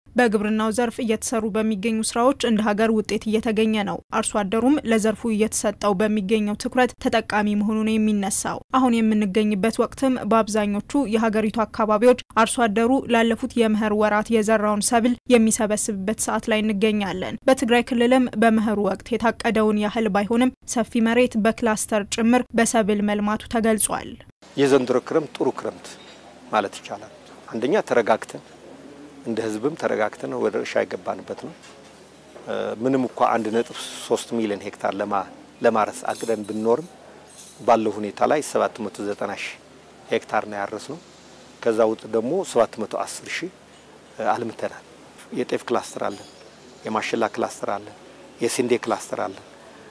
በግብርናው ዘርፍ እየተሰሩ በሚገኙ ስራዎች እንደ ሀገር ውጤት እየተገኘ ነው። አርሶ አደሩም ለዘርፉ እየተሰጠው በሚገኘው ትኩረት ተጠቃሚ መሆኑ ነው የሚነሳው። አሁን የምንገኝበት ወቅትም በአብዛኞቹ የሀገሪቱ አካባቢዎች አርሶ አደሩ ላለፉት የመኸር ወራት የዘራውን ሰብል የሚሰበስብበት ሰዓት ላይ እንገኛለን። በትግራይ ክልልም በመኸሩ ወቅት የታቀደውን ያህል ባይሆንም ሰፊ መሬት በክላስተር ጭምር በሰብል መልማቱ ተገልጿል። የዘንድሮ ክረምት ጥሩ ክረምት ማለት ይቻላል። አንደኛ ተረጋግተን እንደ ህዝብም ተረጋግተን ወደ እርሻ የገባንበት ነው። ምንም እንኳ አንድ ነጥብ ሶስት ሚሊዮን ሄክታር ለማረስ አቅደን ብንኖርም ባለው ሁኔታ ላይ 790 ሺህ ሄክታር ነው ያረስ ነው። ከዛ ውጥ ደግሞ 710 ሺህ አልምተናል። የጤፍ ክላስተር አለን፣ የማሽላ ክላስተር አለን፣ የስንዴ ክላስተር አለን፣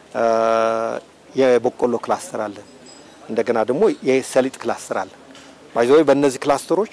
የበቆሎ ክላስተር አለን፣ እንደገና ደግሞ የሰሊጥ ክላስተር አለን። ባይዘወይ በእነዚህ ክላስተሮች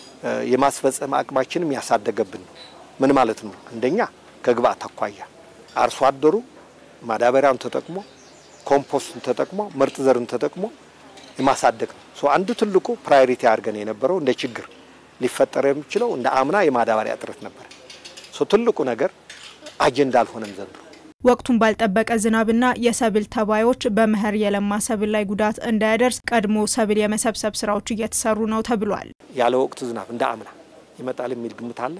የማስፈጸም አቅማችንም ያሳደገብን ነው። ምን ማለት ነው? አንደኛ ከግብአት አኳያ አርሶ አደሩ ማዳበሪያውን ተጠቅሞ ኮምፖስቱን ተጠቅሞ ምርጥ ዘርን ተጠቅሞ የማሳደግ ነው። ሶ አንዱ ትልቁ ፕራዮሪቲ አድርገን የነበረው እንደ ችግር ሊፈጠር የሚችለው እንደ አምና የማዳበሪያ እጥረት ነበር። ሶ ትልቁ ነገር አጀንዳ አልሆነም ዘንድሮ። ወቅቱን ባልጠበቀ ዝናብና የሰብል ተባዮች በመኸር የለማ ሰብል ላይ ጉዳት እንዳያደርስ ቀድሞ ሰብል የመሰብሰብ ስራዎች እየተሰሩ ነው ተብሏል። ያለ ወቅቱ ዝናብ እንደ አምና ይመጣል የሚል ግምት አለ።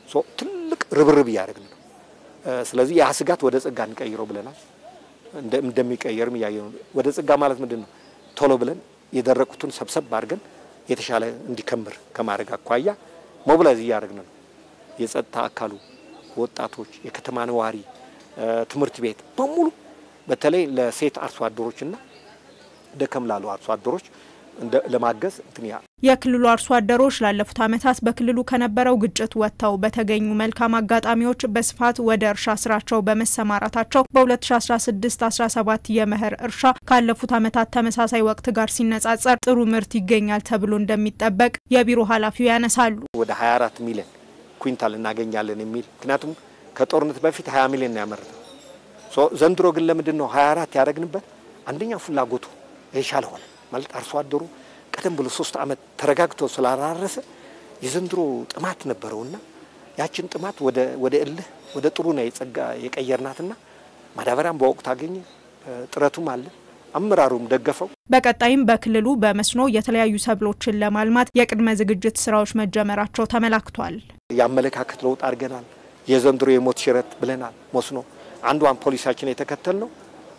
ትልቅ ርብርብ እያደረግን ነው። ስለዚህ ያ ስጋት ወደ ጸጋ እንቀይረው ብለናል። እንደሚቀየርም እያየ ነው። ወደ ጸጋ ማለት ምንድን ነው? ቶሎ ብለን የደረቁትን ሰብሰብ አድርገን የተሻለ እንዲከምር ከማድረግ አኳያ ሞቢላይዝ እያደረግን ነው። የጸጥታ አካሉ፣ ወጣቶች፣ የከተማ ነዋሪ ትምህርት ቤት በሙሉ በተለይ ለሴት አርሶ አደሮችና ደከም ላሉ አርሶ አደሮች ለማገዝ እንትን ያ የክልሉ አርሶ አደሮች ላለፉት ዓመታት በክልሉ ከነበረው ግጭት ወጥተው በተገኙ መልካም አጋጣሚዎች በስፋት ወደ እርሻ ስራቸው በመሰማራታቸው በ2016/17 የመኸር እርሻ ካለፉት ዓመታት ተመሳሳይ ወቅት ጋር ሲነጻጸር ጥሩ ምርት ይገኛል ተብሎ እንደሚጠበቅ የቢሮ ኃላፊው ያነሳሉ። ወደ 24 ሚሊዮን ኩንታል እናገኛለን የሚል ምክንያቱም ከጦርነት በፊት 20 ሚሊዮን ነው ያመረተው። ዘንድሮ ግን ለምንድን ነው 24 ያደረግንበት? አንደኛ ፍላጎቱ የሻለ ሆነ ማለት አርሶ አደሩ ቀደም ብሎ ሶስት ዓመት ተረጋግቶ ስላላረሰ የዘንድሮ ጥማት ነበረውና ያችን ጥማት ወደ እልህ ወደ ጥሩ ነው የጸጋ የቀየርናትና ማዳበሪያም በወቅቱ አገኘ። ጥረቱም አለ፣ አመራሩም ደገፈው። በቀጣይም በክልሉ በመስኖ የተለያዩ ሰብሎችን ለማልማት የቅድመ ዝግጅት ስራዎች መጀመራቸው ተመላክቷል። የአመለካከት ለውጥ አድርገናል። የዘንድሮ የሞት ሽረት ብለናል። መስኖ አንዷን ፖሊሳችን የተከተል ነው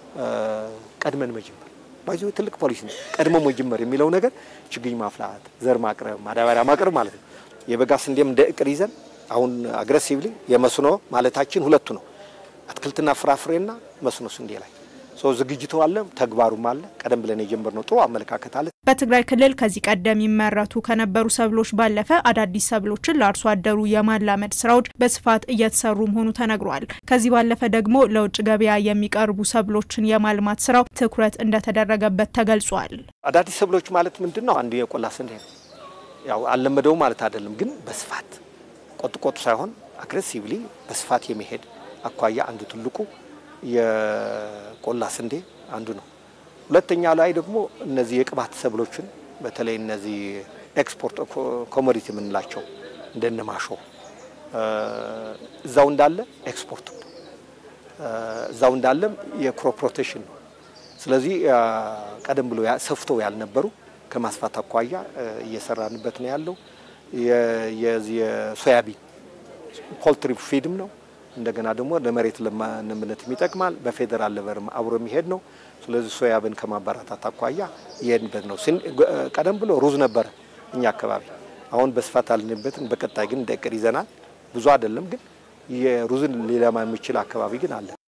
ቀድመን መጀመር ባይዞ ትልቅ ፖሊሲ ነው። ቀድሞ መጀመር የሚለው ነገር ችግኝ ማፍላት፣ ዘር ማቅረብ፣ ማዳበሪያ ማቅረብ ማለት ነው። የበጋ ስንዴም እንደ እቅድ ይዘን አሁን አግሬሲቭሊ የመስኖ ማለታችን ሁለቱ ነው፣ አትክልትና ፍራፍሬና መስኖ ስንዴ ላይ ሰው ዝግጅቱ አለ፣ ተግባሩም አለ። ቀደም ብለን የጀመርነው ጥሩ አመለካከት አለ። በትግራይ ክልል ከዚህ ቀደም ይመረቱ ከነበሩ ሰብሎች ባለፈ አዳዲስ ሰብሎችን ለአርሶ አደሩ የማላመድ ስራዎች በስፋት እየተሰሩ መሆኑ ተነግሯል። ከዚህ ባለፈ ደግሞ ለውጭ ገበያ የሚቀርቡ ሰብሎችን የማልማት ስራው ትኩረት እንደተደረገበት ተገልጿል። አዳዲስ ሰብሎች ማለት ምንድን ነው? አንዱ የቆላ ስንዴ ነው። ያው አልለመደው ማለት አይደለም፣ ግን በስፋት ቆጥ ቆጡ ሳይሆን አግሬሲቭሊ በስፋት የመሄድ አኳያ አንዱ ትልቁ የቆላ ስንዴ አንዱ ነው። ሁለተኛ ላይ ደግሞ እነዚህ የቅባት ሰብሎችን በተለይ እነዚህ ኤክስፖርት ኮሞዲቲ የምንላቸው እንደነ ማሾ እዛው እንዳለ ኤክስፖርት ነው፣ እዛው እንዳለም የክሮፕ ሮቴሽን ነው። ስለዚህ ቀደም ብሎ ሰፍተው ያልነበሩ ከማስፋት አኳያ እየሰራንበት ነው ያለው። የሶያቢን ፖልትሪ ፊድም ነው እንደገና ደግሞ ለመሬት ለምነትም ይጠቅማል። በፌዴራል ሌቨልም አብሮ የሚሄድ ነው። ስለዚህ ሶያብን ከማበረታት አኳያ ይሄድበት ነው። ቀደም ብሎ ሩዝ ነበረ እኛ አካባቢ፣ አሁን በስፋት አልንበትን። በቀጣይ ግን እንደ እቅድ ይዘናል። ብዙ አይደለም ግን የሩዝን ሊለማ የሚችል አካባቢ ግን አለ።